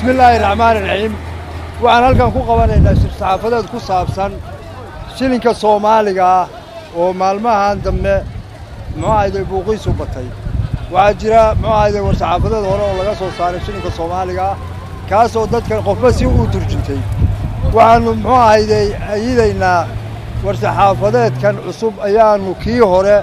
bismi illaahi raxmaani raxiim waxaan halkan ku qabanaynaa shir saxaafadeed ku saabsan shilinka soomaaliga ah oo maalmahan dambe muxuu ahayday buuqiisu batay waxaa jira muxuu ahayday war saxaafadeed hore oo laga soo saaray shilinka soomaaliga ah kaasoo dadkan qofba si uu turjuntay waxaannu muxuu ahayday ayidaynaa war saxaafadeedkan cusub ayaannu kii hore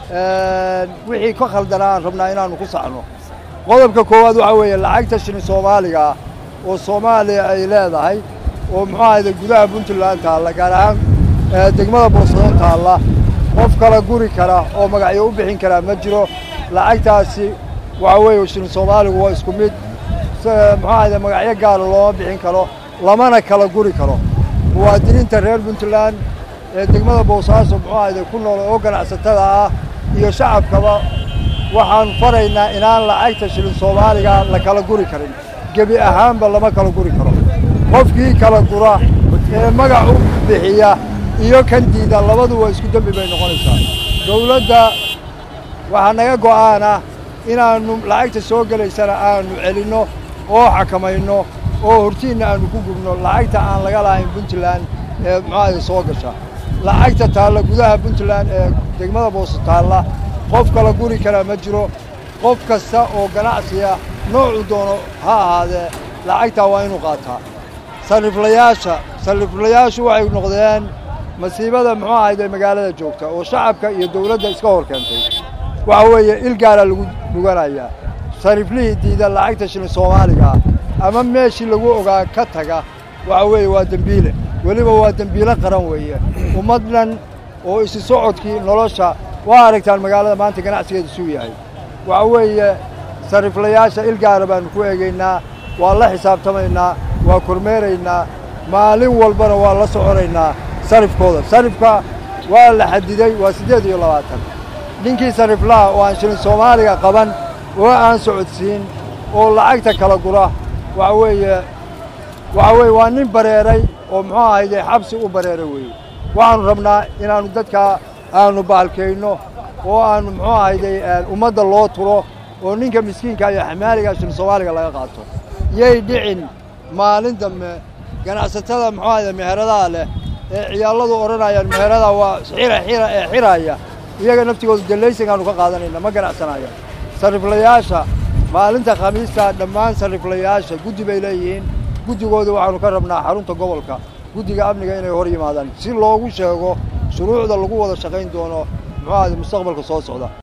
wixii ka khaldanaa aan rabnaa inaannu ku saxno qodobka koowaad waxaa weeye lacagta shilin soomaaliga ah oo soomaaliya ay leedahay oo muxuu ahayday gudaha puntland taalla gaar ahaan degmada boosado taalla qof kala guri kara oo magacyo u bixin karaa ma jiro lacagtaasi waxaa weeye shilin soomaaligu waa isku mid muxuu ahayday magacyo gaara looma bixin karo lamana kala guri karo muwaadiniinta reer puntland ee degmada boosaaso muxuu ahayday ku nool oo ganacsatada ah iyo shacabkaba waxaan faraynaa inaan lacagta shilin soomaaliga la kala guri karin gebi ahaanba lama kala guri karo qofkii kala gura ee magac u bixiya iyo kan diida labaduba isku dembi bay noqonaysaa dawladda waxaa naga go'aana inaannu lacagta soo gelaysana aanu celinno oo xakamayno oo hortiinna aanu ku gubno lacagta aan laga lahayn puntland ee muxuahayda soo gasha lacagta taalla gudaha puntland ee degmada boose taalla qof kala guri karaa ma jiro qof kasta oo ganacsiya noocuu doono ha ahaadee lacagtaa waa inuu qaataa sarriflayaasha sarriflayaashu waxay noqdeen masiibada muxuu ahayde magaalada joogta oo shacabka iyo dawladda iska hor keentay waxa weeye il gaaraa lagu dhuganayaa sarriflihii diida lacagta shilin soomaaliga ah ama meeshii lagu ogaa ka taga waxa weeye waa dembiile weliba waa dembiile qaran weeye ummad dhan oo isi socodkii nolosha waa aragtaan magaalada maanta ganacsigeeda suu yahay waxa weeye sarriflayaasha il gaara baannu ku eegaynaa waa la xisaabtamaynaa waa kormeeraynaa maalin walbana waa la soconaynaa sarifkooda sarifka waa la xadiday waa siddeed iyo labaatan ninkii sarriflaha oo aan shilin soomaaliga qaban oo aan socodsiin oo lacagta kala gura waxa weeye waxa weeye waa nin bareeray oo muxuu ahayde xabsi u bareeray weeye waxaannu rabnaa inaannu dadkaa aannu bahalkayno oo aannu muxuu ahayday ummadda loo turo oo ninka miskiinka iyo xamaaliga shilin soomaaliga laga qaato yay dhicin maalin dambe ganacsatada muxuu ahayde meheradaha leh ee ciyaalladu odhanayaan meherada waa xira xira ee xiraya iyaga naftigooda dallaysankaannu ka qaadanayna ma ganacsanayaan sarriflayaasha maalinta khamiista dhammaan sarriflayaasha guddi bay leeyihiin guddigooda waxaannu ka rabnaa xarunta gobolka guddiga amniga inay hor yimaadaan si loogu sheego shuruucda lagu wada shaqayn doono muxuu ahayde mustaqbalka soo socda